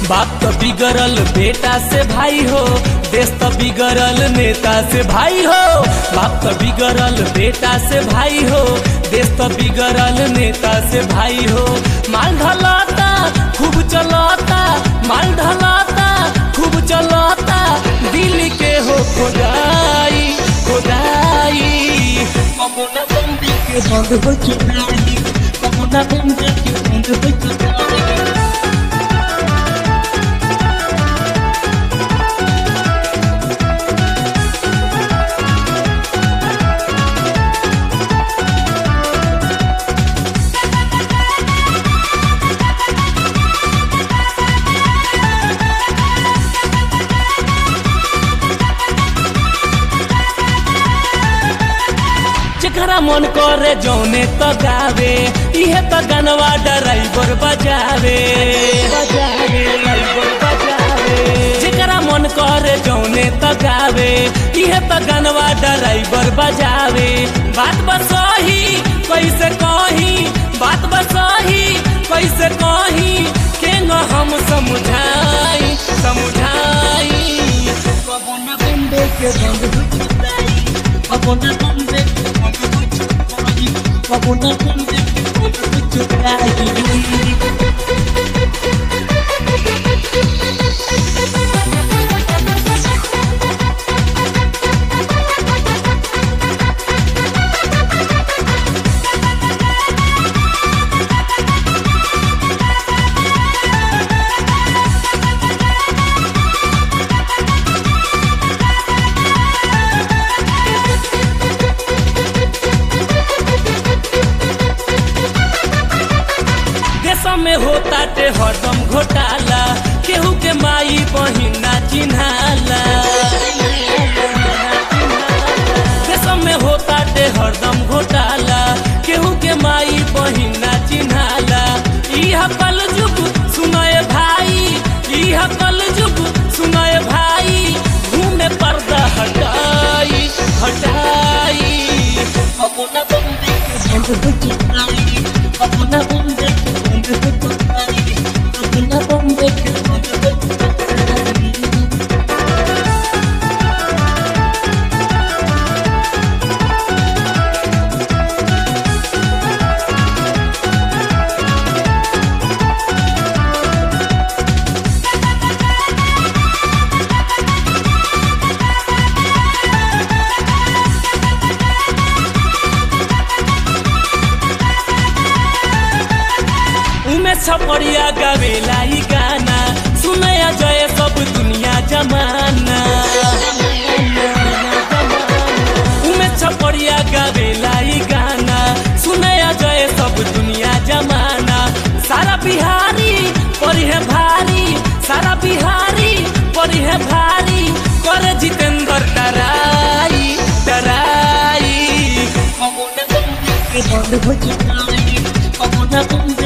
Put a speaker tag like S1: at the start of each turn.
S1: बाप तो बिगड़ल बेटा से भाई हो देश तो बिगड़ल नेता से भाई हो बाप तो बिगड़ल बेटा से भाई हो देश तो बिगड़ल नेता से भाई हो माल ढलाता खूब चलाता माल ढलाता खूब चलाता दिल के हो खोदाई खोदाई
S2: कमुना बंदी के बंद हो चुकाई कमुना बंदी के बंद हो चुकाई
S1: जेकरा मन करे जौने तो गावे इहे तो गनवा ड्राइवर बजावे बजावे ड्राइवर बजावे जेकरा मन करे जौने तो गावे इहे तो गनवा ड्राइवर बजावे बात बसही कैसे कही बात बसही कैसे कही के न हम समझाई समझाई
S2: कमुना बंदी के बंद हो चुकाई कमुना बंदी के बंद हो चुकाई कमुना बंदी के बंद हो चुकाई
S1: देश में होता ते हरदम घोटाला केहू के माई बहिना चिन्हाला देश में होता ते हरदम घोटाला केहू के माई बहिना चिन्हाला इह कल जुग सुनय भाई इह कल जुग सुनय भाई घूमे पर्दा हटाई हटाई
S2: कमुना बंदी के बंद हो चुकाई कमुना बंदी के बंद हो चुकाई कमुना बंदी के बंद हो चुकाई
S1: उमे छपड़िया गावेला ई गाना सुनया जय सब दुनिया जमाना उमे छपड़िया गावेला ई गाना सुनया जय सब दुनिया जमाना सारा बिहारी परी है भारी सारा बिहारी परी है भारी करे जितेंद्र डराई डराई
S2: कमुना बंदी के बंद हो चुकाई कमुना बंदी